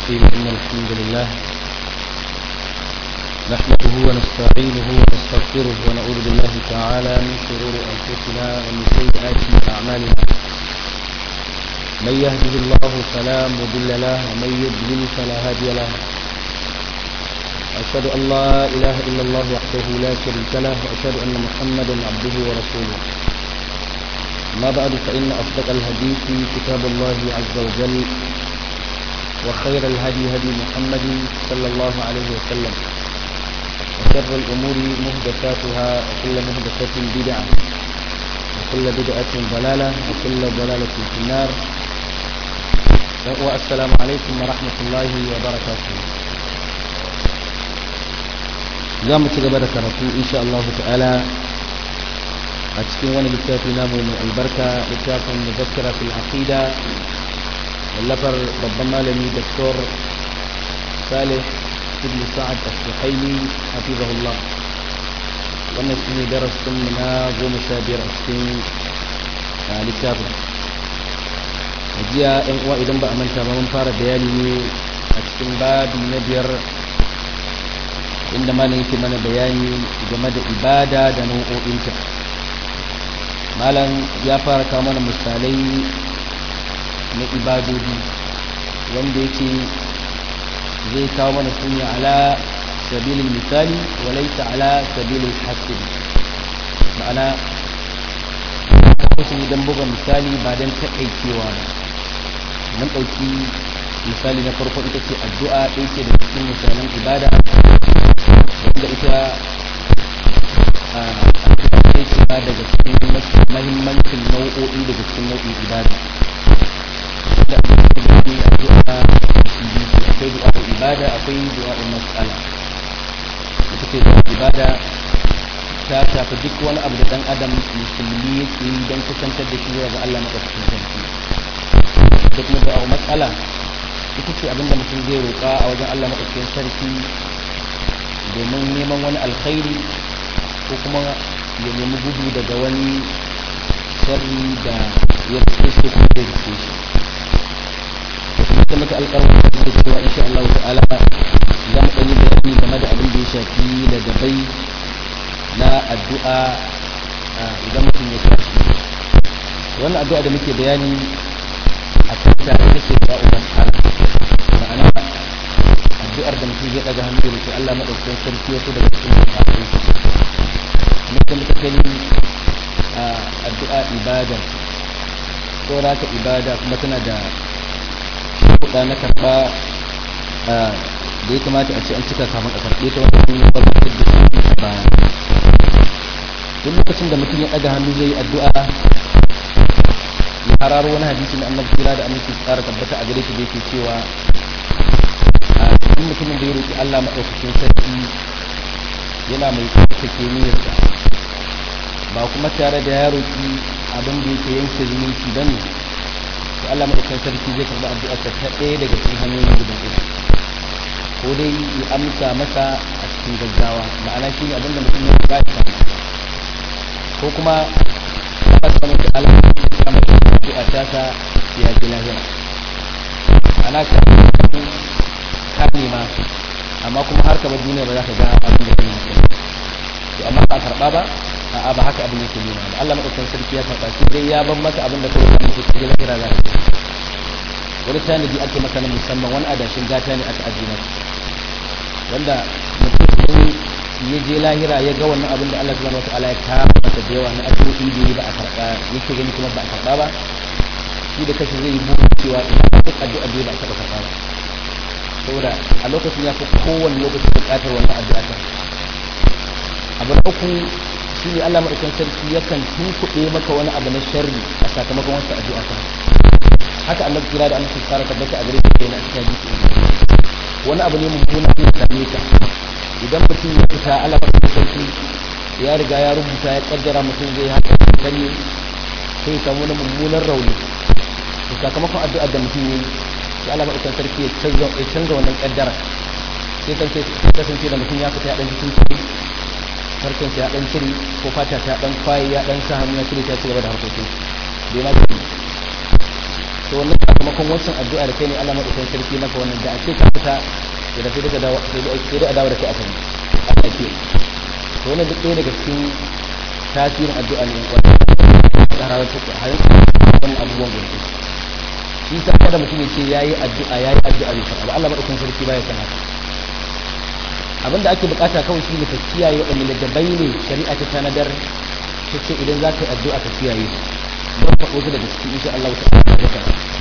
الرحيم إن الحمد لله نحمده ونستعينه ونستغفره ونعوذ بالله تعالى من شرور أنفسنا ومن سيئات أعمالنا من يهده الله فلا مضل له ومن يضلل فلا هادي له أشهد أن لا إله إلا الله وحده لا شريك له وأشهد أن محمدا عبده ورسوله ما بعد فإن أصدق الحديث كتاب الله عز وجل وخير الهدي هدي محمد صلى الله عليه وسلم وشر الأمور مهدساتها وكل مهدسة بدعة وكل بدعة ضلالة وكل ضلالة في النار والسلام عليكم ورحمة الله وبركاته za mu ci gaba da karatu insha Allah ta'ala a cikin wani littafi namu mai albarka littafin muzakkara fil aqida wallafar babban malami doktor salih ibn sa'ad as-suhaimi hafizahullah wannan shine darasin mu na goma sha biyar a cikin littafin jiya yan uwa idan ba a manta ba mun fara bayani ne a cikin babi na biyar inda malam yake mana bayani game da ibada da nau'o'inta malam ya fara kawo mana misalai na ibadodi wanda yake zai kawo mana su ala sabilin misali walaita ala sabilin hasiri ma'ana kusa don buga misali ba don taƙaicewa ba mun ɗauki misali na farko ita ce addu'a ɗaya ce da cikin misalan ibada wanda ita a kai shiga daga cikin mahimmancin nau'o'i daga cikin nau'in ibada da ake gani addu'a akwai du'a ibada akwai du'a mas'ala ita ce du'a ibada ta shafi duk wani abu da dan adam musulmi yake yi don kusantar da shi zuwa ga Allah madaukakin sarki da kuma du'a mas'ala ita ce abinda mutum zai roƙa a wajen Allah madaukakin sarki domin neman wani alkhairi ko kuma ya nemi gudu daga wani sharri da ya fi so kuma zai rike shi da maka alƙarwar da suke cewa insha Allah ta'ala za mu ɗanyi bayani game da abin da ya shafi da dabai na addu'a idan mutum ya tashi wannan addu'a da muke bayani a kanta ita ce ta umar ma'ana addu'ar da mutum zai daga hannu da ke Allah madaukakin sarki wasu daga cikin mutane mutum ta sani addu'a ibada ko raka ibada kuma tana da kuɗa na karɓa da ya kamata a ce an cika kamar a karɓe ta wanda sun yi ɓarɓar da su ba duk lokacin da mutum ya ɗaga hannu zai yi addu'a ya hararo wani hadisi na annabi kira da aminci tsara tabbata a gare shi da yake cewa duk mutumin da ya roƙi Allah maɗaukakin sarki yana mai tsarkake niyyarsa ba kuma tare da ya roƙi abin da yake yanke zumunci ba ne to Allah maɗaukakin sarki zai karɓi addu'arsa ta ɗaya daga cikin hanyoyin guda uku ko dai ya amsa masa a cikin gaggawa ma'ana shi ne abin da mutum ya roƙa ya ko kuma Allah subhanahu wa ta'ala ya kama addu'a ta sa ya ji lahira ana ka ka nema amma kuma har ka bar duniya ba za ka ga abin da kai yi to amma ba karba ba a'a ba haka abin yake nuna ba Allah madaukakin sarki ya karba shi dai ya ban maka abin da kai ka mutu cikin lahira za ka wani tanadi ake maka na musamman wani adashin gata ne aka ajiye maka wanda mutum ya je lahira ya ga wannan abin da Allah subhanahu wataala ya kama masa da yawa na addu'o'i da ba a karba yake gani kuma ba a karba ba shi da kashi zai yi burin cewa ina duk addu'a da ba a taɓa karba ba saboda a lokacin ya fi kowane lokacin bukatar wannan addu'a ta abu na uku shi ne Allah madaukakin sarki yakan tunkuɗe maka wani abu na sharri a sakamakon wasu addu'a ta haka Allah kira da annabi tsara tabbata a gare shi kenan a cikin hadisi wani abu ne mummuna ne same ka idan mutum ya fita Allah madaukakin sarki ya riga ya rubuta ya kaddara mutum zai haka kare sai samu wani mummunan rauni sakamakon addu'ar da mutum ya yi sai Allah madaukakin sarki ya canza ya canza wannan kaddara sai kan sai kasance da mutum ya fita ya dan cikin ciki farkon ya dan cire ko fata ta dan kwaye ya dan sa hannu ya cire ta ci gaba da harkokin bai ma cire to wannan sakamakon wancan addu'a da kai ne Allah madaukakin sarki maka wannan da a ce ka fita da sai daga dawo sai dai a dawo da kai asali Allah ke to wannan duk ɗaya daga cikin tasirin addu'a ne wanda da harar ta harin wannan abubuwan da shi sa kada mutum ya ce yayi addu'a yayi addu'a ne fa Allah madaukakin sarki baya san haka abinda ake bukata kawai shi ne ka kiyaye waɗannan ladabai ne shari'a ta tanadar ta ce idan za ka yi addu'a ka kiyaye don ka ɗauki daga ciki insha Allah ta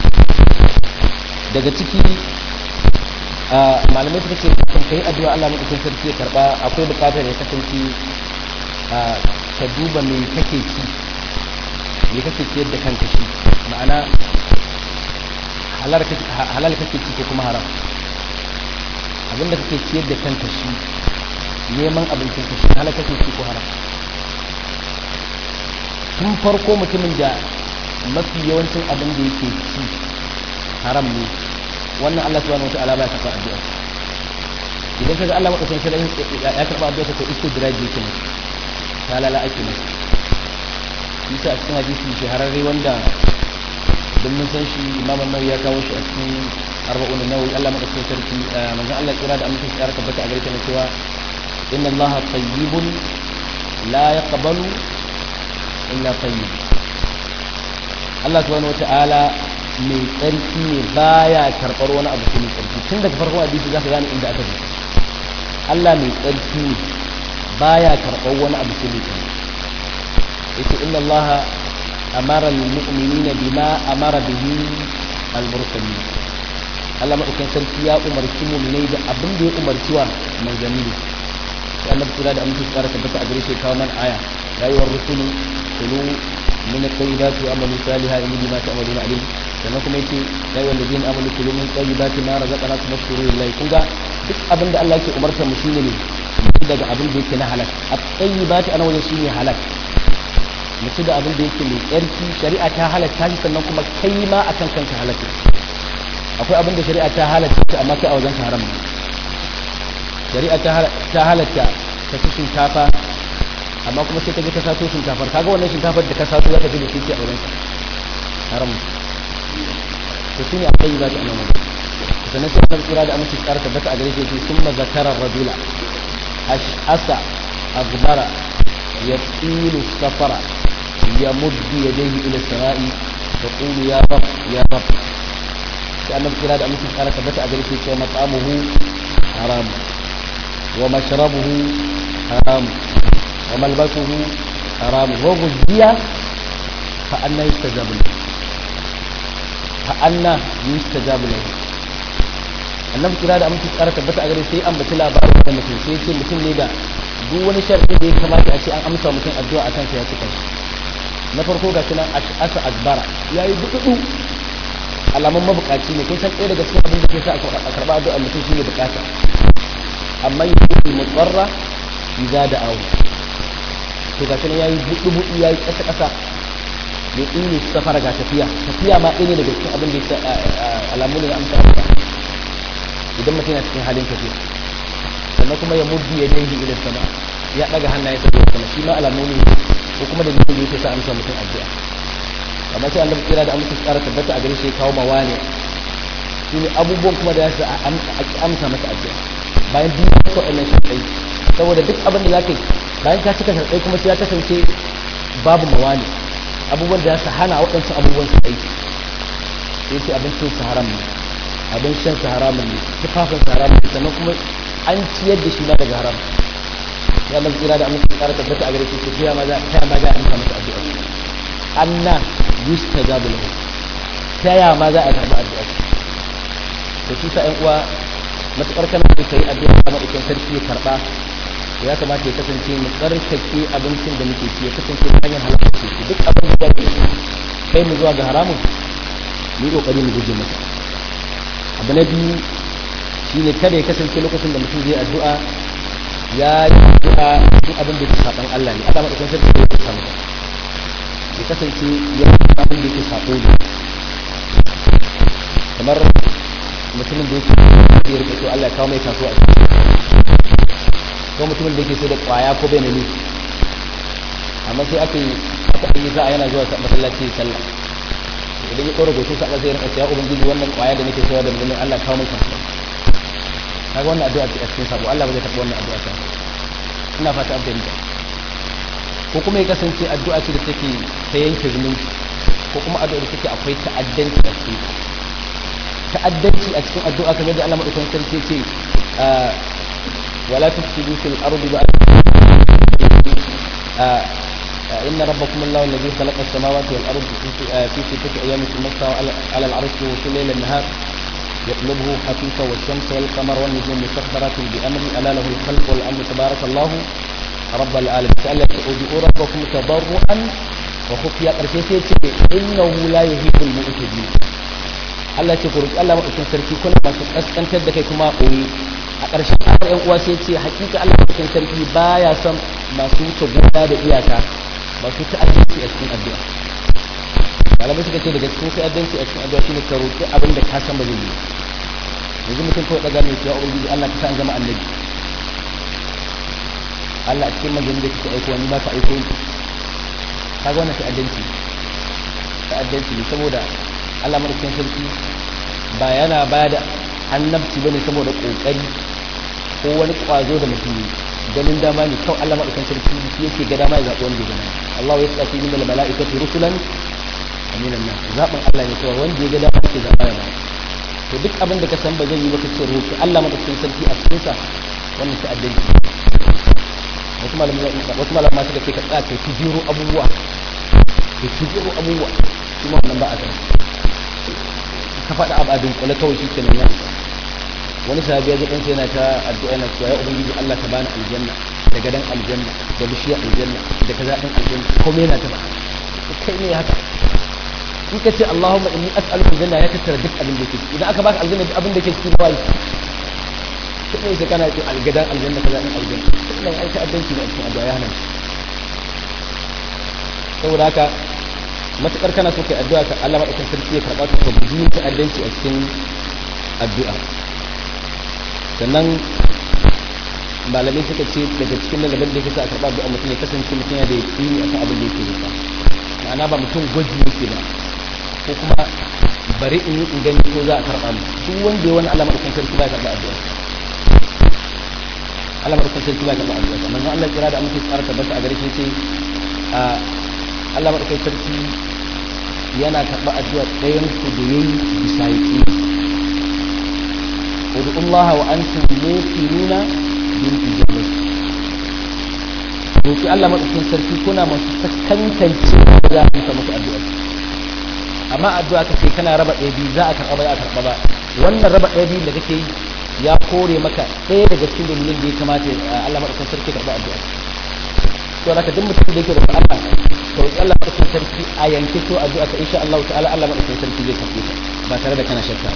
daga ciki malamai suka ce kan kai addu'a Allah madaukakin sarki ya karba akwai bukatar ya kasance ka duba me kake ci me kake ciyar da kanka shi ma'ana halal kake ci ko kuma haram abinda kake ciyar da kanka shi neman abincin ka shi halal kake ci ko haram tun farko mutumin da mafi yawancin abin da yake ci haram ne wannan Allah subhanahu wataala ba ya karɓa addu'a idan kaga Allah madaukakin sarki ya karɓa addu'a ko istidraj yake ne ta lala ake ne yasa a cikin hadisi shahararre wanda don mun san shi Imam Nawawi ya kawo shi a cikin arba'un nawawi Allah madaukakin sarki manzon Allah kira da amince ya tabbata a gare ta cewa inna Allah tayyibun la yaqbalu illa tayyib Allah subhanahu wataala mai tsarki ne baya karɓar wani abu sai mai tsarki tun daga farkon hadisi za ka gane inda aka je Allah mai tsarki ne baya karɓar wani abu sai mai tsarki yace inna Allah amara al-mu'minina bima amara bihi al-mursalin Allah madaukakin sarki ya umarci mu'minai da abin da ya umarci wa manzanni sai Allah kula da amince tsara tabbata a gare shi kawo man aya rayuwar rusulu kulu min at-tayyibati wa amalu salihan inni bima ta'maluna alim sannan kuma yace ya yi wanda zina amalu kulu min tayyibati ma razaqnakum washkuru lillahi kun ga duk abin da Allah yake umarta mu shine ne daga abin da yake na halal at-tayyibati ana wajen shine halal mutu da abin da yake mai tsarki shari'a ta halatta shi sannan kuma kai ma akan kanka halatta akwai abin da shari'a ta halatta shi amma kai a wajen haram ne shari'a ta halatta ka ci shinkafa amma kuma sai ka je ka sato shinkafar kaga wannan shinkafar da ka sato za ka fi da shi a wajen haram to shi ne akwai ba ta annabi sannan sai kan tsira da amince tsara tabbata a gare shi yake summa zakara rajula ash'asa aghbara yasilu safara yamuddu yadayhi ila samai yaqulu ya rab ya rab sai annabi tsira da amince tsara tabbata a gare shi yake mat'amuhu haram wa mashrabuhu haram wa malbasuhu haram wa ghudhiya fa anna yastajabu lahu fa'anna yustajabu lahu annabi kira da amince tsara tabbata a gare sai an baci labarin da mutum sai ce mutum ne da duk wani sharadi da ya kamata a ce an amsa mutum addu'a a kansa ya cika na farko ga sunan asa akbara yayi dudu alamun mabukaci ne kun san ɗaya daga cikin abin da ke sa a karɓa addu'a mutum shine bukata amma yi mutsarra idza da'awu to ga sunan yayi dudu dudu yayi kasa kasa ya tsini safara ga tafiya tafiya ma ɗaya ne daga cikin abin da ya alamu ne na amsa Allah idan mutum yana cikin halin tafiya sannan kuma ya muddi ya dangi ila sama ya daga hannaye sa zuwa sama shi ma alamu ne ko kuma da mutum yake sa amsa mutum addu'a amma sai Allah kira da amince tsara tabbata a gare shi kawo mawani shi ne abubuwan kuma da ya sa a amsa masa addu'a bayan duk wasu wannan sharɗai saboda duk abin da za ka yi bayan ka cika sharɗai kuma sai ya kasance babu mawani abubuwan da su hana waɗansu abubuwan su aiki sai ce abincin su haram ne abin shan su haram ne tufafin su haram ne sannan kuma an ciyar da shi ba daga haram ya Allah kira da amince tsara tabbata a gare shi ta ma za ta ma za a amsa masa addu'a anna yustajabu lahu ta ya ma za a karɓi addu'a to shi sa ƴan uwa matukar kana da kai addu'a kuma ikin sarki ya karɓa ya kamata ya kasance mu tsarkake abincin da muke ci ya kasance ta hanyar halaka ce duk abin da ke kai mu zuwa ga haramun mu yi kokari mu guje masa abu na biyu shine kada ya kasance lokacin da mutum zai addu'a ya yi addu'a duk abin da ke saban Allah ne Allah madaukakin sarki ya samu ya kasance ya yi abin da ke sabo ne kamar mutumin da yake ya rike to Allah ya kawo mai taso a ko mutumin da yake so da kwaya ko bai na nufi amma sai aka yi aka yi za a yana zuwa masallaci sallah idan ya ɗora goshin sa zai rinka cewa ubangiji wannan kwaya da nake cewa da mulmin Allah kawo mai kansa kaga wannan addu'a ce a cikin sabo Allah ba zai taɓa wannan addu'a ta ina fata an fahimta ko kuma ya kasance addu'a ce da take ta yanke zumunci ko kuma addu'a da take akwai ta'addanci a cikin ta'addanci a cikin addu'a kamar da Allah madaukakin sarki ce wala tufsidu fil ardi ba'da إن ربكم الله الذي خلق السماوات والأرض في ستة أيام ثم استوى على العرش في الليل النهار يطلبه حفيفا والشمس والقمر والنجوم مسخرات بأمره ألا له الخلق والأمر تبارك الله رب العالمين سأل ادعوا ربكم تضرعا وخفيا قرشي إنه لا يهيب المؤتدين Allah ce kurki Allah maɗaukin sarki kuna masu ƙasƙantar da kai kuma koyi a ƙarshen ayar ƴan uwa sai ce hakika Allah maɗaukin sarki baya son masu wuce gona da iyaka masu ta'addanci a cikin addu'a malamai suka ce daga cikin ta'addanci a cikin addu'a shine ka roƙi abin da ka san ba zai yi yanzu mutum kawai daga mai cewa ubangiji Allah ka sa an zama annabi Allah a cikin manzanni da kake aiko wani ba ka aiko ni kaga wannan ta'addanci ta'addanci ne saboda Allah madaukakin sarki ba yana ba da annabci bane saboda kokari ko wani kwazo da mutum ganin dama ne kawai Allah madaukakin sarki shi yake ga dama ya zaɓi wanda ya gana Allah ya tsaki min mala'ikatu rusulan aminan nas zaɓin Allah ne kawai wanda ya ga dama yake zaɓa ya ba to duk abin da ka san ba zai yi ba ka ce roki Allah madaukakin sarki a cikin sa wannan ta'addanci wasu malamai wasu malamai suka ce ka tsaya kai tijiro abubuwa kai tijiro abubuwa kuma wannan ba a san ka faɗa abu a dunkule kawai shi kenan ya wani sahabi ya ɗansa yana ta addu'a yana cewa ya ubangiji Allah ka bani aljanna da gadan aljanna da bishiyar aljanna da kaza ɗin aljanna komai yana ta ba kai ne haka in ka ce Allahumma inni as'aluka aljanna ya tattara duk abin da ke ciki idan aka baka aljanna duk abin da ke ciki ba yi kai ne sai kana ce algadan aljanna kaza ɗin aljanna wannan ai ta'addanci ne a cikin addu'a ya hana saboda haka matukar kana so kai addu'a ka Allah madaukakin sarki ya karba ka guji yin ta'addanci a cikin addu'a sannan malamai suka ce daga cikin lalaban da yake sa a karba addu'a mutum ya kasance mutum ya da yakini akan abin da yake da ma'ana ba mutum gwaji yake ba ko kuma bari in yi in gani ko za a karba mu duk wanda ya wani Allah madaukakin sarki ba ya karba addu'a Allah madaukakin sarki ba ya karba addu'a manzon Allah kira da amince tsara tabbata a gare shi sai a Allah maɗaukai sarki yana karɓa addu'a ɗayan ku da yayi bisa yake Udu Allah wa antum muqinuna bil ijabah Roki Allah maɗaukakin sarki kuna masu sakantance da za ku muku addu'a amma addu'a ka ce kana raba ɗaya biyu za a karɓa ba za a karɓa ba wannan raba ɗaya biyu da kake yi ya kore maka ɗaya daga cikin dalilin da ya kamata Allah maɗaukakin sarki karɓa addu'a to haka duk mutum da yake da Allah to Allah madaukakin sarki a yanke to addu'a ka insha Allah ta'ala Allah madaukakin sarki zai karbe ta ba tare da kana shakka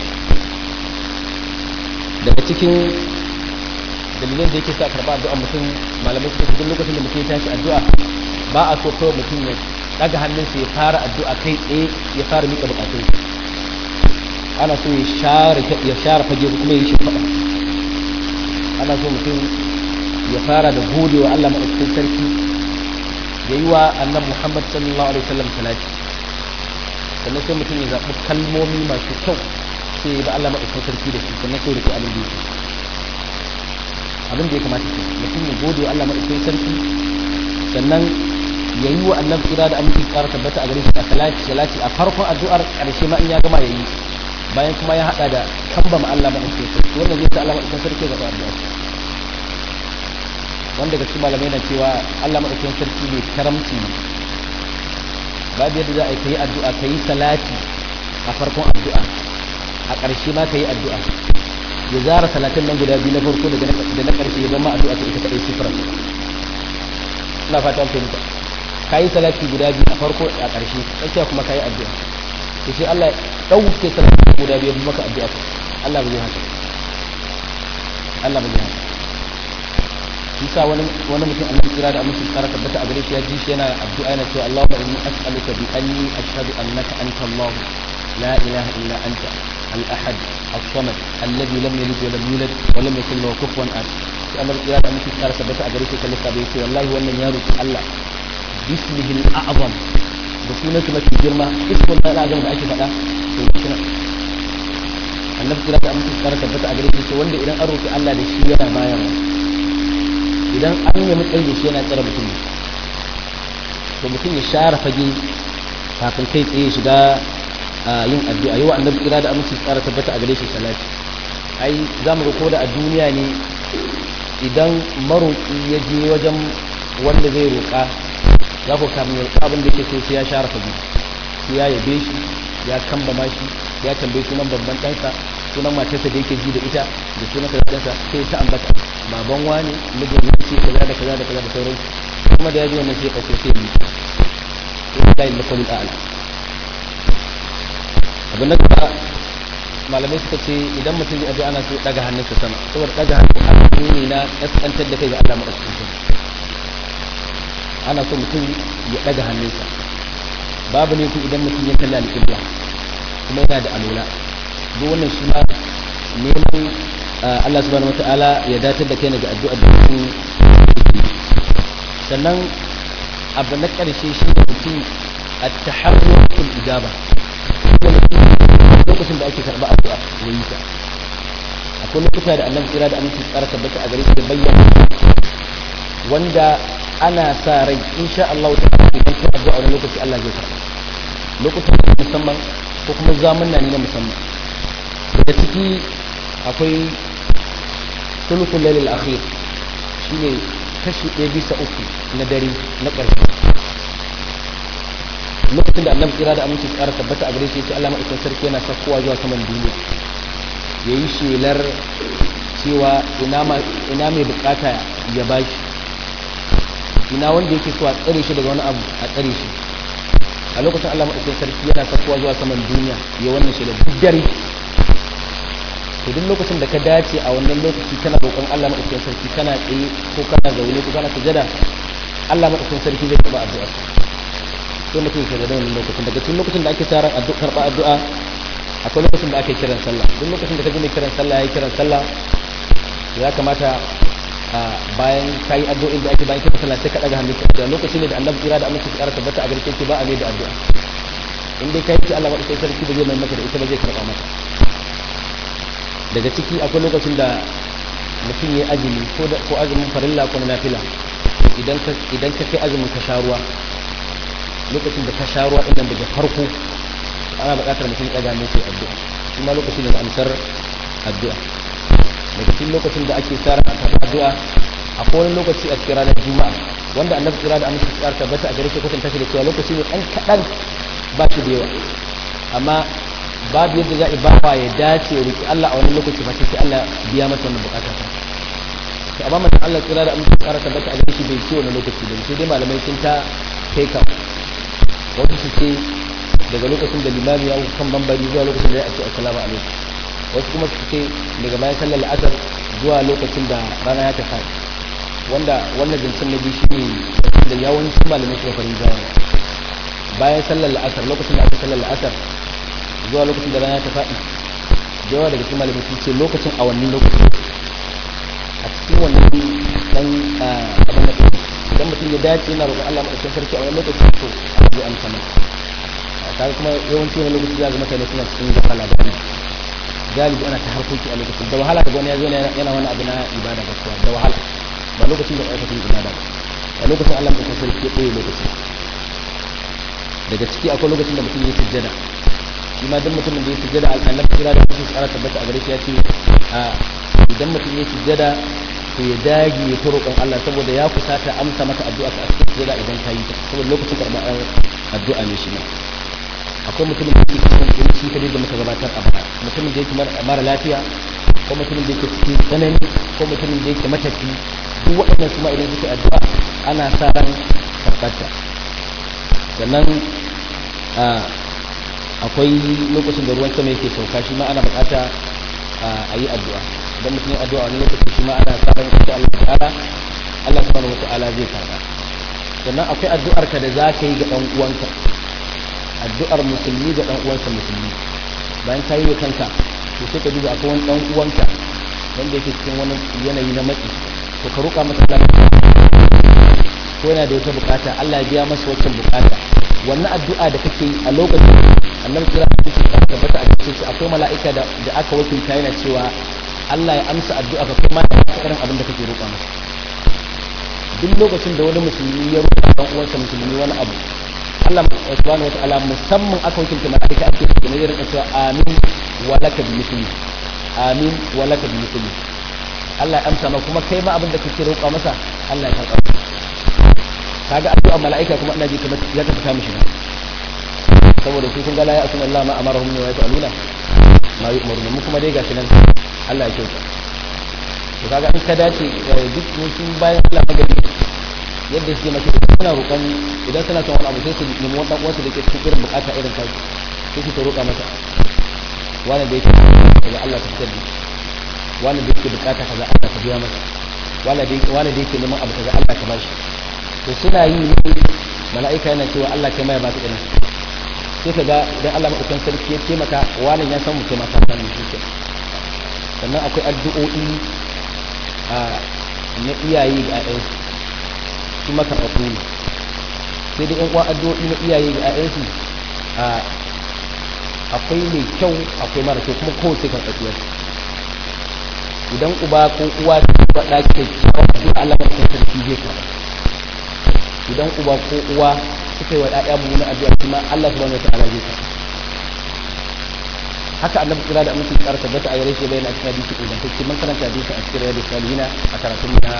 daga cikin dalilin da yake sa karba addu'a mutum malamai suka duk lokacin da mutum ya tashi addu'a ba a so kawai mutum ya daga hannunsa ya fara addu'a kai tsaye ya fara mika bukatun ana so ya share ya share fage kuma ya shi fada ana so mutum ya fara da godewa Allah madaukakin sarki ya yi wa annan muhammad sallallahu alaihi wasallam salati sannan sai mutum ya zaɓi kalmomi masu kyau sai ya ba Allah maɗaukan sarki da su sannan sai rufe abin da yake abin da ya kamata ke mutum ya gode wa Allah maɗaukan sarki sannan ya yi wa annabi kira da aminci ƙara tabbata a gare shi a salati salati a farkon addu'ar ƙarshe ma in ya gama ya yi bayan kuma ya haɗa da kambama Allah maɗaukan sarki wannan zai sa Allah maɗaukan sarki ya zaɓa addu'ar wanda ga cikin malamai na cewa Allah maɗaukakin sarki ne karamci ne babu yadda za a yi addu'a ka yi salati a farkon addu'a a ƙarshe ma ka yi addu'a ya zara salatin nan guda biyu na farko da na ƙarshe ya zama addu'a ta ita kaɗai sifira ina fata an fahimta ka yi salati guda biyu a farko a ƙarshe tsakiya kuma ka yi addu'a to sai Allah ɗauke salatin guda biyu ya maka addu'a Allah ba zai haka Allah ba zai haka bisa wani wani mutum annabi kira da amince tsara tabbata a gare shi ya ji shi yana addu'a yana cewa Allahumma inni as'aluka bi anni ashhadu annaka anta Allah la ilaha illa anta al-ahad as-samad alladhi lam yalid wa lam yulad wa lam yakul lahu kufuwan ahad sai annabi kira da amince tsara tabbata a gare shi kallon sa bai ce wallahi wannan ya roki Allah bismihi al-a'zam da sunan su mafi girma iskun na azam da ake faɗa to suna annabi kira da amince tsara tabbata a gare shi wanda idan an roki Allah da shi yana bayarwa idan an yi matsayi da shi yana tsara mutum ne to mutum ya share fage kafin kai tsaye shiga yin addu'a yau annabi kira da amince tsara tabbata a gare shi salati ai za mu ga ko da a duniya ne idan maroƙi ya je wajen wanda zai roƙa za ku kamun ya roƙa abin da ke so sai ya share fage sai ya yabe shi ya kambama shi ya tambayi sunan babban ɗansa sunan matarsa da yake ji da ita da sunan karatunsa sai ta ambata baban wani mijin ne ce kaza da kaza da kaza da sauransu kuma da ya ji wannan sai kashe sai yi sai ya yi makwalin a'ala abin da malamai suka ce idan mutum ya addu'a ana so daga hannunsa sama saboda daga hannun hannu ne na kaskantar da kai ga Allah madaukakin ana so mutum ya daga hannunsa babu ne ku idan mutum ya kalli alƙibla kuma yana da alola duk wannan shi ma neman Allah subhanahu wataala ya datar da kai ga addu'a da mutum sannan abu na ƙarshe shi da mutum at-taharrukul ijaba lokacin da ake karɓa addu'a ya yi ta akwai lokuta da annabi kira da aminci tsara tabbata a gare shi da bayyana wanda ana sa rai insha Allah ta idan ka addu'a wani lokaci Allah zai karɓa lokutan musamman ko kuma zamanna ne na musamman daga ciki akwai sulukul lailil akhir shine kashi ɗaya bisa uku na dare na ƙarshe lokacin da annabi kira da aminci tsara tabbata a gare shi yace Allah madaukakin sarki yana sakkowa zuwa saman duniya yayi shelar cewa ina ma ina mai bukata ya bashi ina wanda yake so a tsare shi daga wani abu a tsare shi a lokacin Allah madaukakin sarki yana sakkowa zuwa saman duniya ya wannan shelar duk dare to duk lokacin da ka dace a wannan lokaci kana roƙon Allah madaukakin sarki kana tsaye ko kana zaune ko kana sujada Allah madaukakin sarki zai karɓa addu'ar sai mutum ke da wannan lokacin daga cikin lokacin da ake taron addu'a karɓa addu'a akwai lokacin da ake kiran sallah duk lokacin da ka ji mai kiran sallah yayi kiran sallah ya kamata a bayan kai addu'o'in da ake bayan kiran sallah sai ka daga hannu da lokacin ne da Annabi kira da amince kara tabbata a garke ki ba a mai da addu'a in dai kai ki Allah madaukakin sarki da zai mai maka da ita ba zai karɓa maka daga ciki akwai lokacin da mutum ya azumi ko ko azumin farilla ko na nafila idan ka idan ka kai azumin ka sha ruwa lokacin da ka sha ruwa ɗin daga farko ana buƙatar mutum ya ɗaga mai addu'a shi ma lokacin da amsar addu'a daga cikin lokacin da ake tsara a karɓar addu'a a kowane lokaci a cikin ranar juma'a wanda annabi kira da amince tsara tabbata a gare shi kwatanta shi da cewa lokaci ne ɗan kaɗan ba shi da yawa amma babu yadda za a bawa ya dace ya roki Allah a wani lokaci fa sai Allah biya masa wannan bukata ta to amma manzon Allah kira da amince tsara tabbata a gare shi bai ce wani lokaci ba sai dai malamai sun ta kai ka wasu su ce daga lokacin da limami ya kan bambari zuwa lokacin da ya ce assalamu alaikum wasu kuma su ce daga bayan sallar la'asar zuwa lokacin da rana ya tafi wanda wannan zancen na biyu shi ne da yawancin malamai suka farin jawo bayan sallar la'asar lokacin da aka sallar la'asar zuwa lokacin da rana ya tafi da yawa daga cikin malamai sun ce lokacin a wannan lokacin a cikin wannan dan abin da idan mutum ya dace yana roƙon Allah madaukakin sarki a wani lokaci to zai amsa masa kaga kuma yawanci wani lokaci za ga mutane suna cikin gafala da wani galibi ana ta harkoki a lokacin da wahala ga wani ya zo yana wani abu na ibada gaskiya da wahala ba lokacin da aikatan ibada ba a lokacin Allah madaukakin sarki ya ɓoye lokaci daga ciki akwai lokacin da mutum ya sujjada shi ma duk mutumin da ya sujjada annabi kira da mutum tsara tabbata a gare shi ya ce idan mutum ya sujjada to ya dage ya ta roƙon Allah saboda ya kusata amsa maka addu'a ka cikin sujada idan ka yi ta saboda lokacin karɓar addu'a ne shi ne akwai mutumin da yake cikin kunci ta da muka gabatar a baya mutumin da yake mara lafiya ko mutumin da yake cikin tsanani ko mutumin da yake matafi duk waɗannan su ma idan suke addu'a ana sa ran karɓarta sannan akwai lokacin da ruwan sama yake sauka shi ma ana buƙata a yi addu'a idan mutum ya addu'a wani lokaci shi ma ana sa ran insha Allah ta'ala Allah subhanahu wata'ala zai karba sannan akwai addu'ar ka da za ka yi ga ɗan uwanka addu'ar musulmi ga ɗan uwansa musulmi bayan ka yi wa kanka to sai ka duba akwai wani ɗan uwanka wanda yake cikin wani yanayi na matsi to ka roƙa masa Allah ko yana da wata bukata Allah ya biya masa waccan bukata wannan addu'a da kake yi a lokacin annabi kira da kake tabbata a cikin shi akwai mala'ika da da aka wakilta yana cewa Allah ya amsa addu'a ka kuma ya amsa irin abin da kake roƙa masa duk lokacin da wani musulmi ya roƙa dan uwansa musulmi wani abu Allah subhanahu wa ta'ala musamman aka wakilta mala'ika ake cikin ya rinka cewa amin wa laka bi misli amin wa laka bi misli Allah ya amsa ma kuma kai ma abin da kake roƙa masa Allah ya karɓa kaga addu'a mala'ika kuma ina ji kamar ya ka fita mishi saboda su kun ga la ya asuna Allah ma amarahum wa yaf'aluna ma yu'marun mu kuma dai gashi nan Allah ya kyauta to kaga in ka dace duk wasu bayan Allah magani yadda suke maka idan suna roƙon idan suna son wani abu sai su nemi wani dan uwansu da ke cikin irin bukata irin kai sai su roƙa masa wani da yake daga Allah ta fitar da wani da yake bukata kaza Allah ka biya masa wani da yake wani da yake neman abu kaza Allah ka bashi to suna yi ne mala'ika yana cewa Allah kai mai ba ta irin sai ka ga idan Allah madaukakin sarki ya taimaka wani ya san mutum mata san shi ke sannan akwai addu'o'i na iyaye ga ƴaƴansu su maka fafu ne sai dai ƴan uwa addu'o'i na iyaye ga ƴaƴansu akwai mai kyau akwai mara kyau kuma kowace kan tsakiyar idan uba ko uwa ta faɗa kyakkyawar addu'a Allah madaukakin sarki zai karɓa idan uba ko uwa suka yi wa ɗaya mummuna addu'a kuma Allah subhanahu wa ta'ala zai karɓa haka annabi kira da aminci tsara tabbata a yare shi bayan a cikin hadisi ingantacce mun karanta hadisi a cikin riyadu salihina a karatun mu na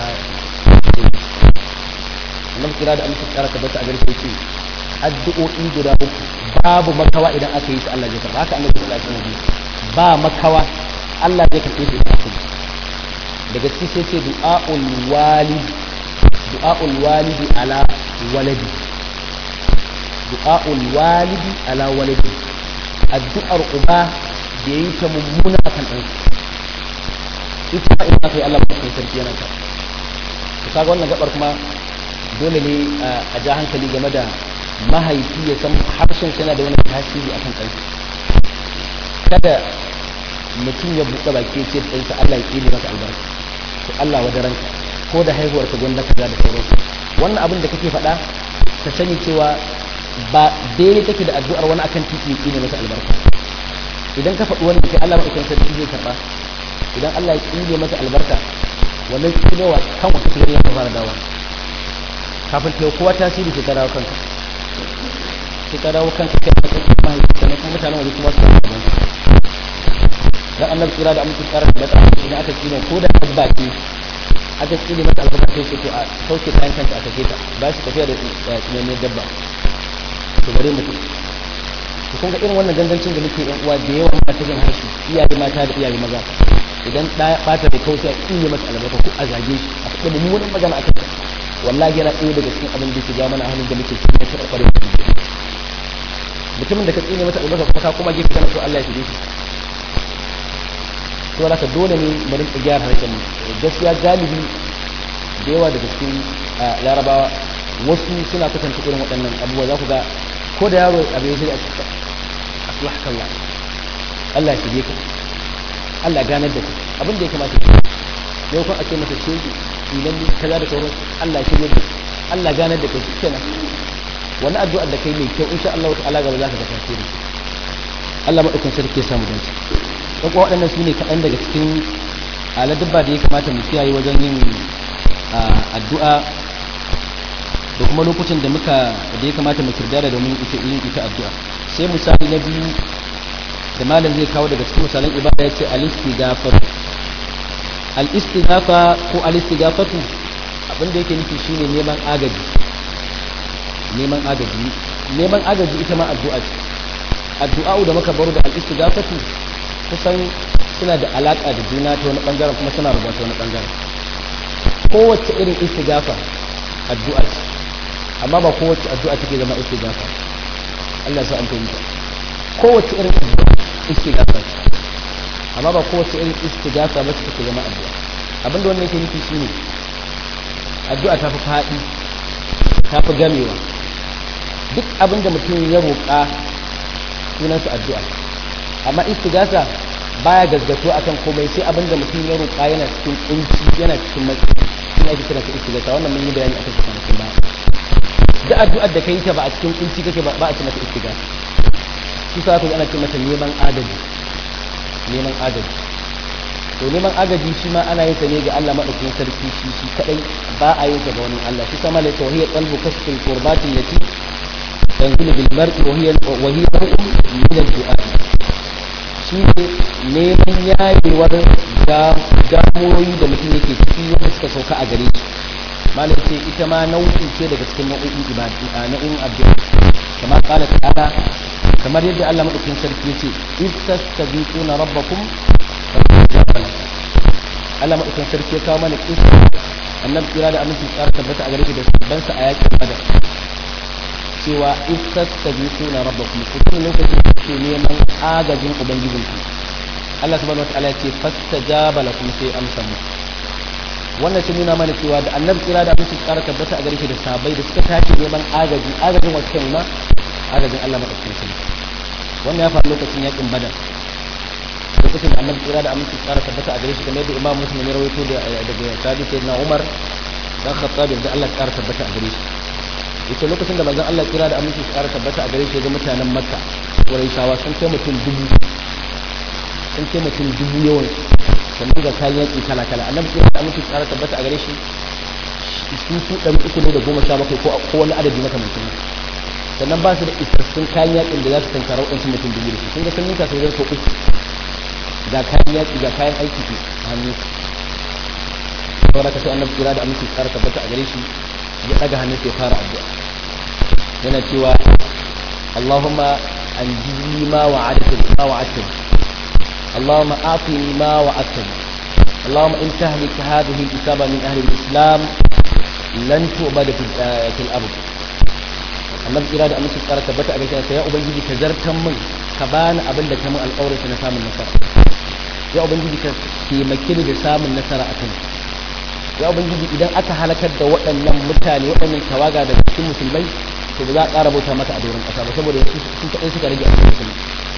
annabi kira da aminci tsara tabbata a gare shi ce addu'o'i guda uku babu makawa idan aka yi su Allah zai karɓa haka annabi sallallahu alaihi wasallam ba makawa Allah zai karɓe su idan aka yi daga ciki sai ce du'a'ul walid du'a'ul walidi ala waladi du'a'ul walidi ala waladi addu'ar uba da yayi ta mummuna akan ɗan ita ma ina kai Allah mai sarki yana ta to kaga wannan gabar kuma dole ne a ja hankali game da mahaifi ya san harshen yana da wani tasiri akan ɗan kada mutum ya buɗe baki ce ɗansa Allah ya ƙile maka albarka to Allah wadaranka ko da haihuwar ka gwanda kaza da sauransu wannan abin da kake faɗa ka sani cewa ba daidai take da addu'ar wani akan titi ya ne masa albarka idan ka faɗi wani kai Allah maɗaukan sarki zai karɓa idan Allah ya ƙile masa albarka wannan tsinewa kan wata tsinewa ya fara dawa kafin ta kowa tasiri sai ta dawo kanka sai ta dawo kanka kai a cikin mahaifi sannan kuma mutanen waje kuma su samu gaban dan annabi tsira da amince tsara da ta idan aka tsine ko da dabba ce aka tsine mata albarka sai ce to a sauke kayan kanta a sake ta ba shi tafiya da tsinannen dabba to bare mutum to kun ga irin wannan gangancin da muke yan uwa da yawa mata jin harshe iyaye mata da iyaye maza idan da bata da kausa tsine mata albarka ko a zage shi a faɗa mummunan magana a kanta wallahi yana ɗaya daga cikin abin da yake ja mana halin da muke cikin ta ƙwaƙware mutumin da ka tsine mata albarka kuma ka kuma gefe kana so Allah ya shige shi to haka dole ne mu rinka gyara harshen mu gaskiya galibi da yawa daga cikin larabawa wasu suna kasance irin waɗannan abubuwa za ku ga ko da yaro abu ya shirya a cikin aslahkallah Allah ya shige ka Allah ganar da ku abin da ya kamata ku yau kun ake masa ce idan ni kaza da sauran Allah ya shige ka Allah ganar da kai kenan wani addu'a da kai mai kyau insha Allah ta'ala gaba za ka ga tasiri Allah madaukakin sarki ya samu dace don kuwa waɗannan su ne kaɗan daga cikin aladubba da ya kamata mu kiyaye wajen yin addu'a da kuma lokutan da muka da ya kamata mu kirdara domin ita yin ita addu'a sai misali na biyu da malam zai kawo daga cikin misalan ibada ya ce al-istighfar al-istighafa ko al-istighafatu abin da yake nufi shine neman agaji neman agaji neman agaji ita ma addu'a ce addu'a da muka baro da al-istighafatu kusan suna da alaƙa da juna ta wani ɓangaren kuma suna rubuta wani ɓangaren kowace irin istigafa addu'a ce amma ba kowace addu'a take zama istigafa Allah sa an fahimta kowace irin addu'a istigafa ce amma ba kowace irin istigafa ba take zama addu'a abinda wannan yake nufi shine addu'a ta fi faɗi ta fi gamewa duk abinda mutum ya roƙa sunansa addu'a amma istigasa baya gazgato akan komai sai abinda mutum ya roƙa yana cikin kunci yana cikin matsi shi ake kira ta istigasa wannan mun yi bayani akan shi kwanakin ba da addu'ar da kai ta ba a cikin kunci kake ba a ce mata istiga shi sa ana ce mata neman agaji neman agaji to neman agaji shi ma ana yin sa ne ga Allah madaukakin sarki shi shi kadai ba a yin sa ga wani Allah shi sama da tauhid qalbu kasfil qurbatin lati tanzilu bil mar'i wa hiya wa hiya min al-du'a shi ne neman yayewar damuwoyi da mutum yake ciki wanda suka sauka a gare shi malam ce ita ma nau'i ce daga cikin nau'in ibadi a nau'in addu'a kama kala ta'ala kamar yadda Allah madaukakin sarki yace istastaghithuna rabbakum Allah madaukakin sarki ya kawo mana kisa annabi kira da aminci tsara tabbata a gare shi da sabban sa a yakin badar cewa istastaghithuna rabbakum kuma lokacin da kuke neman agajin ubangijinku Allah subhanahu wataala ya ce fastajaba lakum sai amsa mu wannan sun nuna mana cewa da annabi kira da aminci tsara tabbata a gare shi da sabai da suka tashi neman agaji agajin wacce kan ma agajin Allah madaukakin sarki wannan ya faru lokacin yakin badar lokacin da annabi kira da aminci tsara tabbata a gare shi kamar yadda imam muslim ya rawaito daga sahabi sayyidina umar dan khattab da Allah tsara tabbata a gare shi yace lokacin da manzon Allah kira da aminci tsara tabbata a gare shi ga mutanen makka quraishawa sun kai mutum dubu sun kai mutum dubu yawan sannan ga kayan yaki kala kala annabi kira da aminci tsara tabbata a gare shi su su ɗari uku ne da goma sha bakwai ko wani adadi makamancin sannan ba su da isassun kayan yakin da za su tankara waɗansu mutum dubu da su sun ga sun ninka sau sau uku ga kayan yaƙi ga kayan aiki ke hannu saboda ka sai annabi kira da aminci tsara tabbata a gare shi ya ɗaga hannun sai fara addu'a yana cewa Allahumma anjini ma wa'adta ma wa'adta Allahumma atini ma wa'adta اللهم إن تهلك هذه الإصابة من أهل الإسلام لن تؤبد في الأرض annabi kira da aminci tsara tabbata a gaskiya sai ya ubangiji ka zartan min ka bani abin da ka min alƙawarin na samun nasara ya ubangiji ka taimake ni da samun nasara a kan ya ubangiji idan aka halakar da waɗannan mutane waɗannan tawaga daga cikin musulmai to ba za a ƙara bauta mata a doron ƙasa ba saboda sun kaɗai suka rage a cikin musulmi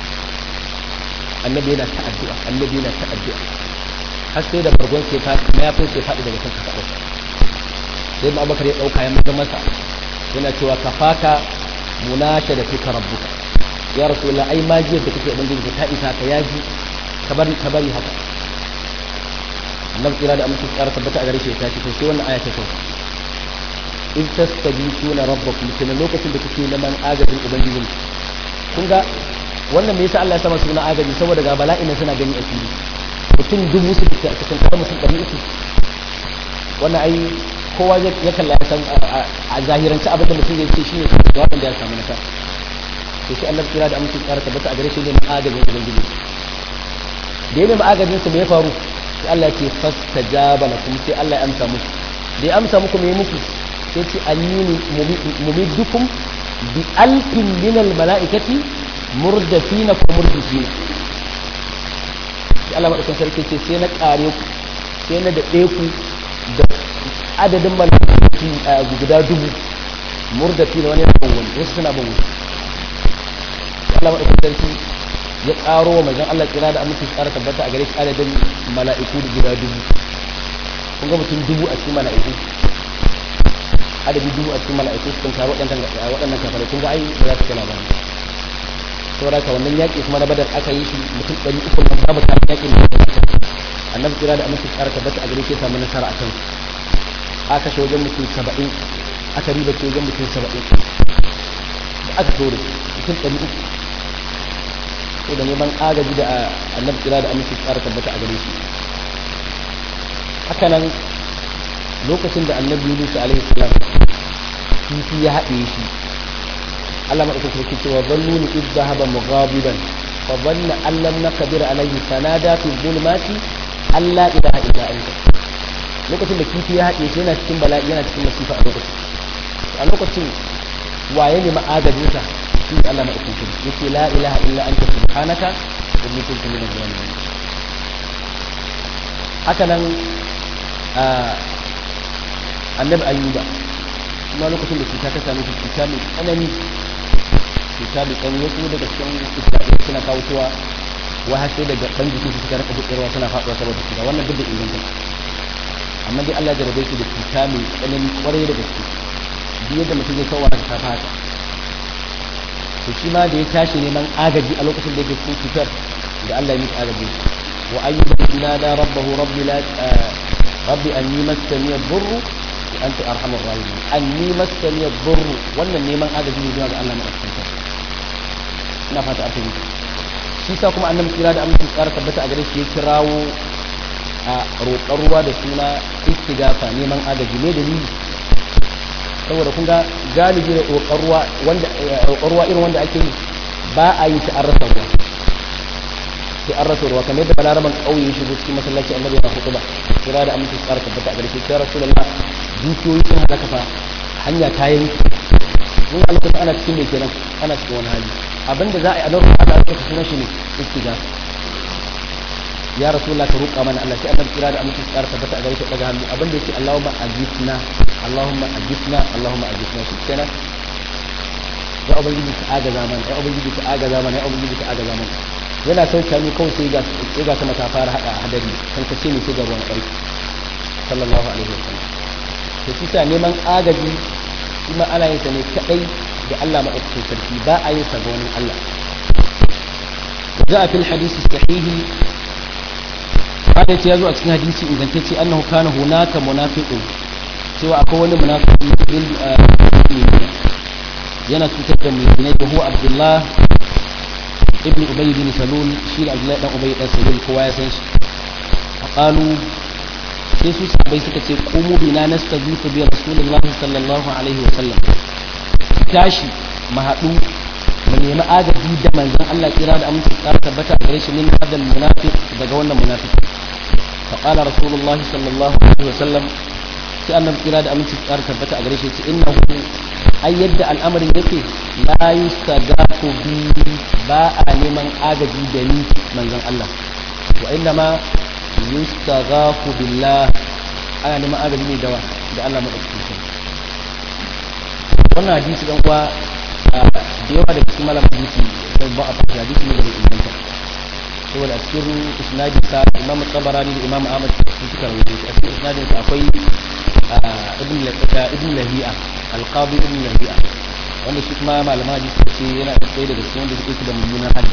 annabi yana ta addu'a annabi yana ta addu'a har sai da bargon ke faɗi mayafin ke faɗi daga kan kasa sai ma abubakar ya ɗauka ya maza masa yana cewa kafaka munasha da fika rabbuka ya rasulullah ai majiyar da kake ubangiji ta isa ka yaji ka bari ka bari haka annabi kira da amince tsara tabbata a gare shi ta ce to sai wannan aya ta sauka in tastabituna rabbakum kuma lokacin da kuke neman agajin ubangijin kun ga wannan me yasa Allah ya sama suna agaji saboda ga bala'in nan suna gani a fili mutum dubu su fita cikin kawai mutum ɗari uku wannan ai kowa ya kalla ya san a zahirance abin da mutum zai ce shine ga wanda ya samu nasara to shi Allah kira da amince tsara tabbata a gare shi ne agajin ubangiji da ya nemi agajin su me ya faru sai Allah ya ce fastajaba lakum sai Allah ya amsa muku da ya amsa muku me muku sai ce annini mumiddukum bi alfin min al malaikati murdafina ko murdifina sai Allah madaukakin sarki ce sai na kare ku sai na da ku da adadin malaikai guda dubu murdafina wani na ban wani wasu suna ban wani Allah madaukakin sarki ya karo wa manzon Allah kira da aminci tsara tabbata a gare shi adadin mala'iku da guda dubu kun ga mutum dubu a cikin mala'iku adadi dubu a cikin mala'iku sun karo waɗannan kafarai kun ga ai ba za su kai labari saboda haka wannan yaƙi kuma na badar aka yi shi mutum ɗari uku nan babu kayan yaƙin da annabi kira da aminci tsara tabbata a gare shi samu nasara a kan aka kashe wajen mutum saba'in aka riba ce wajen mutum saba'in da aka tore mutum ɗari uku ko da neman agaji da annabi kira da aminci tsara tabbata a gare shi haka nan lokacin da annabi Yunus alaihi salam kifi ya haɗe shi Allah madaukakin sarki cewa zannuni id dhahaba mughabiban fa dhanna an lam naqdir alayhi fanada fi dhulumati alla ilaha illa anta lokacin da kifi ya haɗe shi yana cikin bala'i yana cikin masifa a lokacin a lokacin waye ne ma'agajin sa shi Allah madaukakin sarki yace la ilaha illa anta subhanaka inni kuntu minaz zalimin haka nan annabi ayyuba kuma lokacin da cuta ta same shi cuta mai tsanani cuta mai tsanani wasu daga cikin isra'ila suna kawo cewa wa har sai daga ɗan jikin su suka rika buɗewa suna faɗuwa saboda cuta wannan duk da inganta amma dai Allah jarabe shi da cuta mai tsanani kwarai da gaske duk yadda mutum ya kawo ta haka to shi ma da ya tashi neman agaji a lokacin da yake cikin cutar da Allah ya miki agaji wa ayyuba inada rabbahu rabbi la rabbi anni massani ad-durru wa anta arhamur rahimin anni massani ad-durru wannan neman agaji ne zuwa ga Allah madaukakin ina fata a fahimta shi sa kuma annabi kira da aminci tsara tabbata a gare shi ya kirawo a roƙar ruwa da suna istigafa neman agaji ne dalili saboda kun ga galibi da roƙar ruwa wanda roƙar ruwa irin wanda ake yi ba a yi ta an rasa ruwa sai an rasa ruwa kamar yadda balaraban ƙauye ya shigo cikin masallaci annabi yana hutu ba kira da aminci tsara tabbata a gare shi ya rasulullah dukiyoyi sun halaka fa hanya ta yanki mun a lokacin ana cikin mai kenan ana cikin wani hali abinda za a yi a lokacin ana aka sunan shi ne istigafa ya rasulullah ka roƙa mana Allah sai annabi kira da aminci tsara tabbata a gare shi daga hannu abinda yake Allahumma ajisna Allahumma ajisna Allahumma ajisna shi kenan ya ubangiji ka agaza mana ya ubangiji ka agaza mana ya ubangiji ka agaza mana yana sauke hannu kawai sai ga sai ga sama ta fara hada hadari kan ka ce ne sai ga ruwan ƙarfi sallallahu alaihi wasallam to shi sa neman agaji kuma ana yin sa ne kadai da Allah madaukakin sarki ba a yin sa ga wani Allah جاء في الحديث الصحيح haka ya zo a cikin hadisi ingantacce annahu kana hunaka munafiqun cewa akwai wani munafiki bil yana cutar da mu'minai da huwa abdullah ibn ubay bin salul shi da abdullah dan ubay dan salul kowa ya san shi qalu sai su sahabbai suka ce qumu bina nastazifu bi rasulillah sallallahu alaihi wa sallam tashi mu haɗu mu nemi agaji da manzon Allah kira da aminci tsara tabbata a gare shi min hadal munafiq daga wannan munafiq fa qala rasulullah sallallahu alaihi wasallam sai annabi kira da aminci tsara tabbata a gare shi ce innahu ai yadda al'amarin yake la yustagafu bi ba a neman agaji da ni manzon Allah wa inna ma yustagafu billah ana neman agaji ne dawa da Allah madaukakin sarki wannan hadisi dan kuwa da yawa da cikin malam hadisi sai ba a fata hadisi ne da bai inganta saboda a cikin isnadin sa imam tabarani da imam ahmad sun suka rawaito a cikin isnadin sa akwai ibn ibn lahiya alqadi ibn lahiya wanda shi kuma malaman hadisi ce yana da tsaye daga cikin wanda suke da mummunan hadda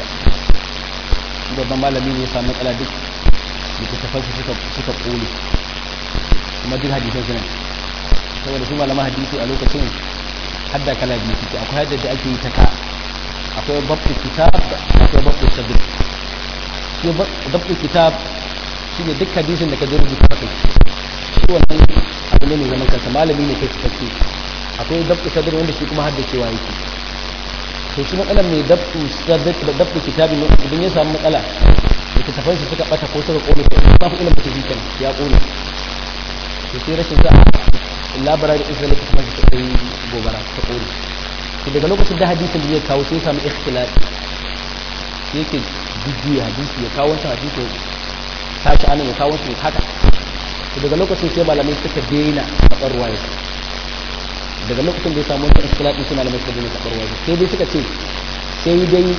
babban malami ne ya samu matsala duk littattafan su suka suka kone kuma duk hadisan suna saboda su malaman hadisi a lokacin hadda kala biyu suke akwai hadda da ake yi ta ka akwai babu kitab akwai babu sabir shi babu kitab shi ne duk hadisin da ka zai rubuta kai shi wannan abu ne mai zaman kansa malami ne kai cikakke akwai babu sabir wanda shi kuma hadda cewa yake to shi matsalar mai babu sabir da babu kitab ne idan ya samu matsala da ta tafai suka bata ko suka kone ko ba fi ilimin tafi kan ya kone to sai rashin sa'a labara da isra'ila ta kuma ta kai gobara ta kore to daga lokacin da hadisin da ya kawo sai samu ikhtilaf sai yake jujjuya hadisi ya kawo wancan hadisi ya tashi anan ya kawo wancan haka to daga lokacin sai malamai suka daina faɗar ruwaya daga lokacin da ya samu wancan ikhtilaf sai malamai suka daina faɗar ruwaya sai dai suka ce sai dai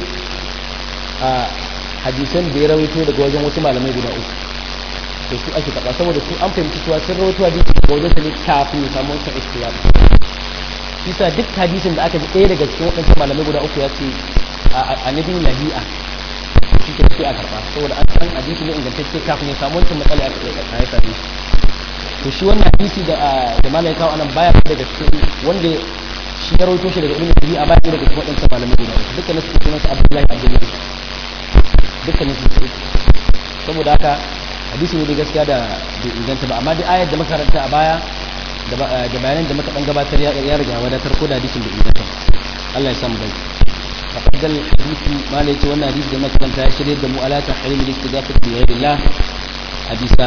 a hadisan da ya rawaito daga wajen wasu malamai guda uku da su ake taɓa saboda su an fahimci cewa sun rawaito hadisi daga wajen sa ne kafin ya samu wancan ikhtilaf isa duk hadisin da aka ji ɗaya daga cikin waɗancan malamai guda uku ya ce a nabi lahi'a shi ke sai a karɓa saboda an san hadisi ne ingantacce kafin ya samu wancan matsala ya ya same shi to shi wannan hadisi da da malai kawo anan baya daga cikin wanda shi ya rawaito shi daga ibnu lahi'a baya daga cikin waɗancan malamai guda uku dukkanin su sunan su abdullahi abdullahi dukkanin su saboda haka hadisi ne da gaskiya da bai inganta ba amma dai ayar da makaranta a baya da bayanan da muka dan gabatar ya riga wadatar ko da hadisin da inganta Allah ya samu dai faqadal hadisi malai ce wannan hadisi da makaranta ya shirye da mu ala tahrim al-istighafah bi ghayrillah hadisa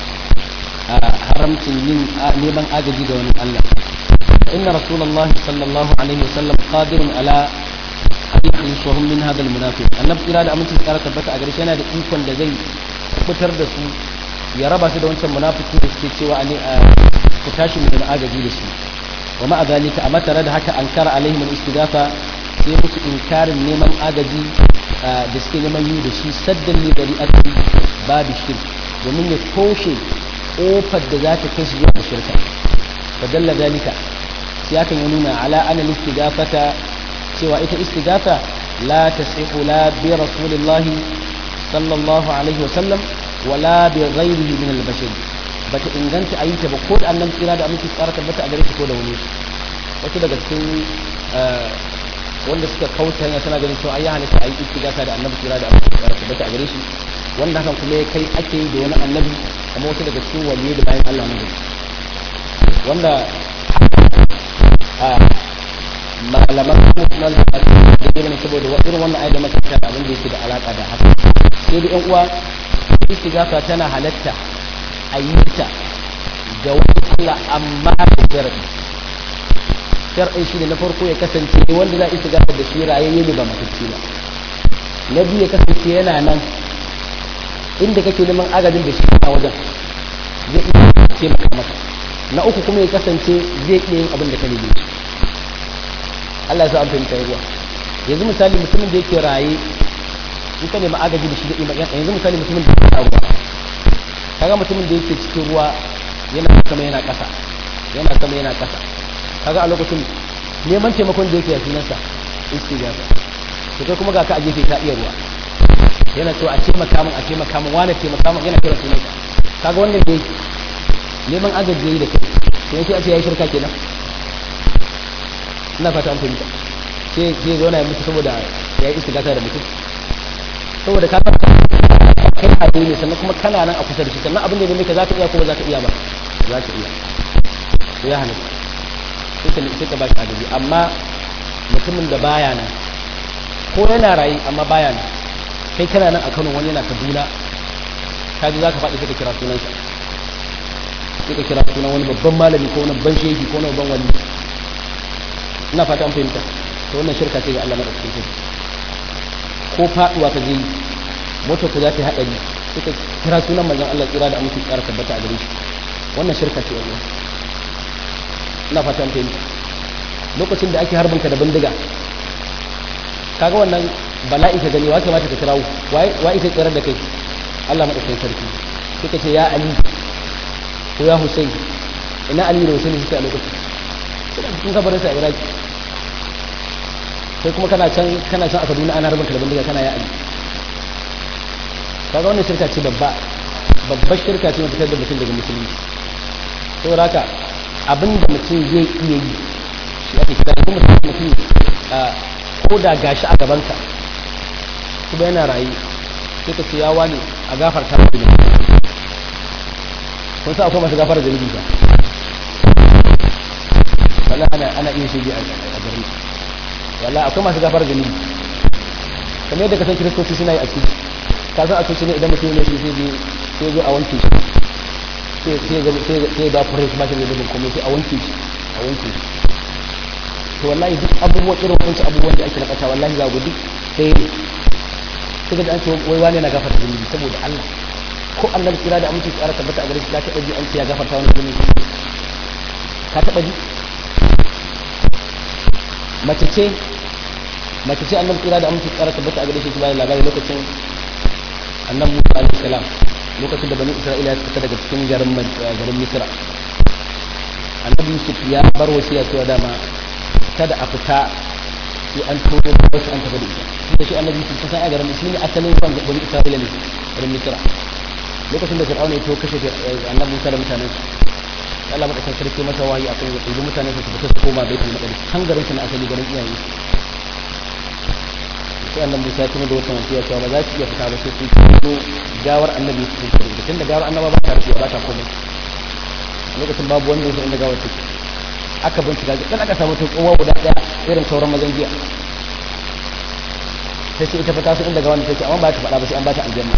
haramcin yin neman agaji ga wani Allah inna rasulullah sallallahu alaihi wasallam qadirun ala yukhlisuhum min hadha al-munafiq annabi kira da amincin tsara tabbata a gare shi yana da ikon da zai fitar da su ya raba su da wancan munafiki da suke cewa a ku tashi mu da agaji da su wa ma'a zalika amma tare da haka ankara alaihim al-istidafa sai musu inkarin neman agaji da suke neman yi da shi saddan li dari'ati babu shirk domin ya toshe kofar da za ta kai su zuwa shirka fa dalla zalika sai sai hakan ya nuna ala ana istigafata cewa ita istighatha la tasihu la bi rasulillahi sallallahu alaihi wa sallam wala bi ghayrihi min al-bashar bata inganta ayi ta ba ko da annabi kira da aminci tsara tabbata a gare shi ko da wani wasu daga cikin wanda suka kauta hanya suna ganin cewa ai ya halatta ayi istighatha da annabi kira da aminci tsara tabbata a gare shi wanda hakan kuma ya kai ake yi da wani annabi kuma wasu daga cikin waliyai da bayan Allah ne wanda malaman kuma da irin saboda irin wannan ayat da muka ta abin da yake da alaka da haka sai da yan uwa istighatha tana halatta a yi ta da wani Allah amma da sharadi sharadi shi ne na farko ya kasance wanda za a istighatha da shi rayayye ne ba matacce ba na biyu ya kasance yana nan inda kake neman agajin da shi a wajen zai iya taimaka maka na uku kuma ya kasance zai iya yin abin da ka nemi Allah ya sa an fahimta ruwa yanzu misali mutumin da yake raye in ka nemi agaji da shi da iman yanzu misali mutumin da yake ruwa kaga mutumin da yake cikin ruwa yana sama yana ƙasa yana sama yana ƙasa kaga a lokacin neman taimakon da yake a sunansa istighatha to kai kuma ga ka a gefe ka iya ruwa yana so a taimaka min a taimaka min wani taimaka min yana kira sunansa kaga wannan dai neman agaji yayi da kai to sai a ce yayi shirka kenan ina fata an fahimta sai sai zo na yi mutu saboda ya yi istigata da mutum saboda ka san kai a ne sannan kuma kana nan a kusa da shi sannan abin da ya ka za ka iya ko ba za ka iya ba za ka iya to ya halatta sai ka sai ka ba shi agaji amma mutumin da baya nan ko yana rayu amma baya nan kai kana nan a Kano wani yana Kaduna ka ji za ka faɗi sai ka kira sunansa sai ka kira sunan wani babban malami ko wani babban shehi ko wani babban wali ina fata an fahimta to wannan shirka ce ga Allah madaukakin sarki ko faduwa ka je motar ku za ta haɗari suka kira sunan manzon Allah tsira da aminci tsara tabbata a gare shi wannan shirka ce wannan ina fata an fahimta lokacin da ake harbinka da bindiga kaga wannan bala'i ka gani wa kamata ka kirawo wa ita tsirar da kai Allah madaukakin sarki suka ce ya Ali ko ya Hussein ina Ali da Hussein suke a lokacin kun kabarin sa a Iraki sai kuma kana can kana can a Kaduna ana rabin kalban daga kana ya Ali kaga wannan shirka ce babba babbar shirka ce fitar da mutum daga musulunci saboda haka abin da mutum zai iya yi shi ake kira kuma mutum ko da gashi a gabanka kuma yana rayu sai ka ce ya wani a gafarta da kun sa akwai masu gafara da ba wala ana ana iya shige a garin wala akwai masu gafara da kamar yadda kasan kiristoci suna yi a ciki ka san a cikin ne idan mutum ne shi sai sai zo a wanke shi sai sai ga sai sai da fure shi ba shi da dubin komai sai a wanke shi a wanke shi to wallahi duk abubuwan irin wancan abubuwan da ake na kasa wallahi za ku duk sai ne sai ga an ce wai wani na gafarta zunubi saboda Allah ko annabi kira da aminci tsara tabbata a gare shi ka taɓa ji an ce ya gafarta wani zunubi ka taɓa ji mace ce mace ce annabi kira da aminci tsara tabbata a gare shi bayan labari lokacin annabi Musa alaihi salam lokacin da bani Isra'ila ya fita daga cikin garin garin Misra annabi Yusuf ya bar wasiya cewa dama kada a fita sai an tono wasu an tafi da ita da shi annabi Yusuf kusan a garin shi ne asalin kan bani Isra'ila ne garin Misra lokacin da Fir'auna ya to kashe annabi Musa da mutanen sa Allah madaukakin sarki masa wahayi akan ya ɗebi mutanen sa su fita su koma baitul maqdis kan garin sa na asali garin iyaye sai annabi Musa ya tuna da wannan wasiya cewa ba za su iya fita ba sai sun fito gawar annabi Yusuf sun fito tunda gawar annaba ba ta rufe ba ta komai lokacin babu wanda ya san inda gawar take aka bincika dan aka samu ta kowa guda daya irin sauran mazan jiya sai ce ita fata su inda gawar take amma ba ta faɗa ba sai an ba ta aljanna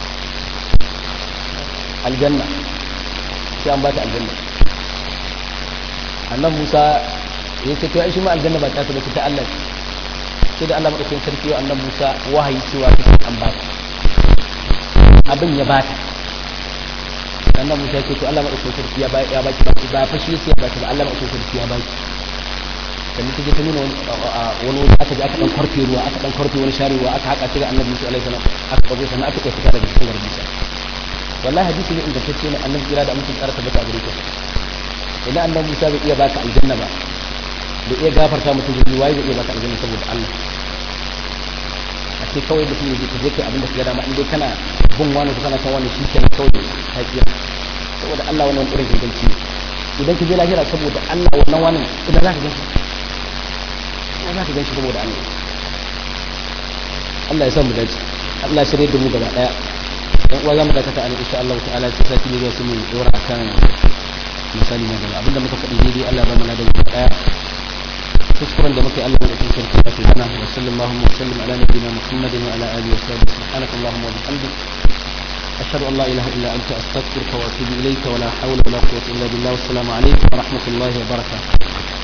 aljanna sai an ba ta aljanna annan musa ya ce to ai shi ma aljanna ba ta ta bace ta Allah sai da Allah madaukakin sarki wa annan musa wahayi cewa ta an ba ta abin ya ba ta annan musa ya ce to Allah madaukakin sarki ya ba ya ba ki ba fa shi sai ya ba ta ba Allah madaukakin sarki ya ba ki sannan ta je ta nuna wani wani aka je aka dan kwarfe ruwa aka dan kwarfe wani share ruwa aka haka shi ga annabi musa alaihi salam aka kago sannan aka kai fita daga cikin garin musa wallahi hadisi ne ingantacce ne annabi kira da amincin tsara tabbata a gare ka idan annabi Musa bai iya baka aljanna ba da iya gafarta mutum zunubi waye zai iya baka aljanna saboda Allah a ce kawai mutum ya je kai abin da ka dama in dai kana bin wani ko kana san wani shi kenan kawai ka kira saboda Allah wannan irin ganganci idan ka je lahira saboda Allah wannan wani idan za ka ganshi idan za ka ganshi saboda Allah Allah ya san mu dace Allah ya shirye da mu gaba daya dan uwa zamu dakata a insha Allah ta'ala sai sati ne zai mu dora akan misali na gaba abinda muka faɗi daidai Allah ba mu na da daya kuskuren da muke Allah da cikin sarki ya tana wa sallallahu wa sallam ala nabiyyina Muhammadin wa ala alihi wa sahbihi subhanakallahumma wa bihamdik أشهد أن لا إله إلا أنت أستغفرك وأتوب إليك ولا حول ولا قوة إلا بالله والسلام عليكم ورحمة الله وبركاته